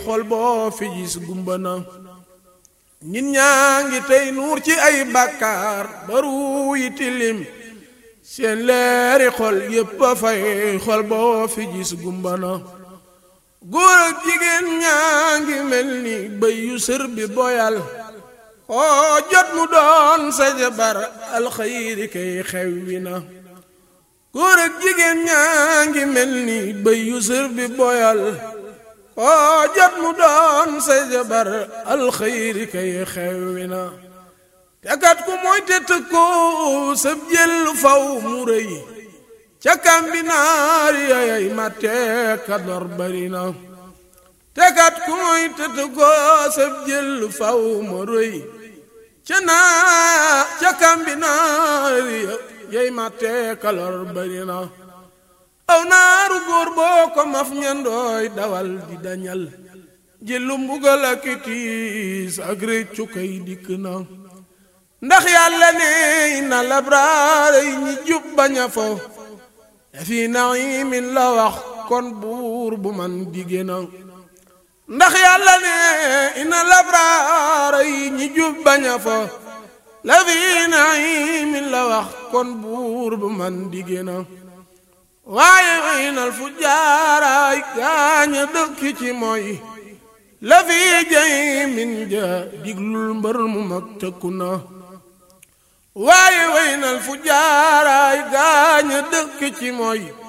xol boo fi gis gumba na nit ñaa ngi tey nuur ci ay bàkkaar baru yi tilim seen leeri xol yépp a fay xol boo fi gis gumba na góor ak jigéen ñaa ngi mel ni bëy yu sër bi boyal koo jot mu doon sa jabar alxayri kay xewwi na góor ak jigéen ñaa ngi mel ni bëy yu sër bi boyal koo jot mu doon sa jabar alxayri kay xewwi na te kat ku mooy te tëkko sab jël faw mu rëy ca kambinaar yayay matte ka dor bari na te kat ku mooy te tëkko sab jël faw mu rëy ca naa ca kambinaar yay matte ka lor bari na aw naaru góor boo ko maf ñandooy dawal di dañal jëlu mbugal ak tiis ak réccu kay dikk na ndax yàlla ne na labraar yi ñi jub bañ a fo fi naimin la wax kon buur bu man digé na ndax yàlla ne ina labraar yi ñi jub bañ a fo la fi naimin la wax kon buur bu man digé na waaye waynal fu jaaraay gaaña dëkk ci mooy la fi jay min ja diglul mbër mu mag tëkku na waaye waynal fu jaaraay gaaña dëkk ci mooy